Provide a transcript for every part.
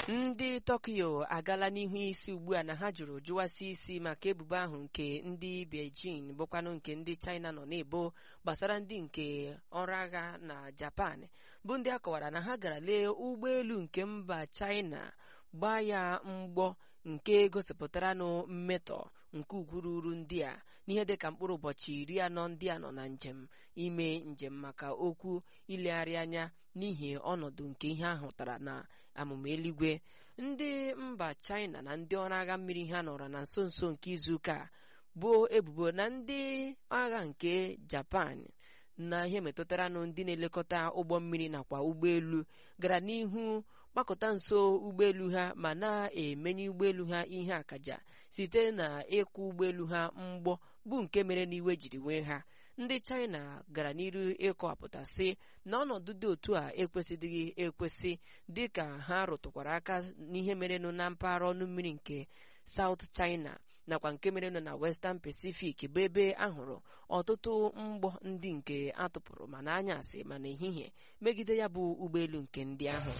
ndị tokyo agala n'ihu isi ugbu a na ha jụrụ jụwasị isi maka ebubo ahụ nke ndị beijing bụkwanụ nke ndị china nọ na-ebo gbasara ndị nke ọrụ agha na japan bụ ndị a kọwara na ha gara lee ụgbọelu nke mba china gbaa ya mgbọ nke gosipụtaranụ mmetọ nke ugwu ruru ndị a n'ihe dịka mkpụrụ ụbọchị iri anọ ndị a nọ na njem ime njem maka okwu ilegharị anya n'ihi ọnọdụ nke ihe ahụtara na amụma eluigwe ndị mba china na ndị ọrụ agha mmiri ha nọrọ na nso nso nke izuụka a bụ ebubo na ndị agha nke japan na ihe metụtaranụ ndị na-elekọta ụgbọ mmiri nakwa ụgbọelu gara n'ihu gbakọta nso ụgbọelu ha ma na-emenye ụgbọelu ha ihe akaja site na ịkwụ ụgbọelu ha mgbọ bụ nke mere n'iwe jiri nwee ha ndị china gara n'iru ịkọwapụta sị na ọnọdụ dị otu a ekwesịdịghị ekwesị dịka ha rụtụkwara aka n'ihe merenụ na mpaghara ọnụ mmiri nke South China nakwa nke merenụ na Western Pacific bụ ebe ahụrụ ọtụtụ mgbọ ndị nke atụpụrụ ma n'anyasị ma n'ehihie megide ya bụ ụgbọelu nke ndị ahụ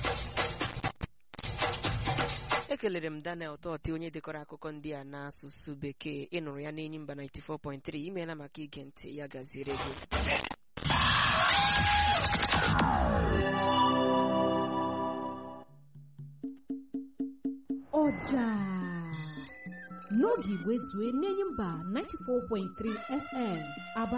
ekelere m daniel tọti onye dekọrọ akụkọ ndị a n'asụsụ bekee ịnụrụ ya n'enyi mba 94.3 imeela maka ige ntị ya gaziere gị ọja n'oge igwe zue n'enyi mba 94.3 fm aba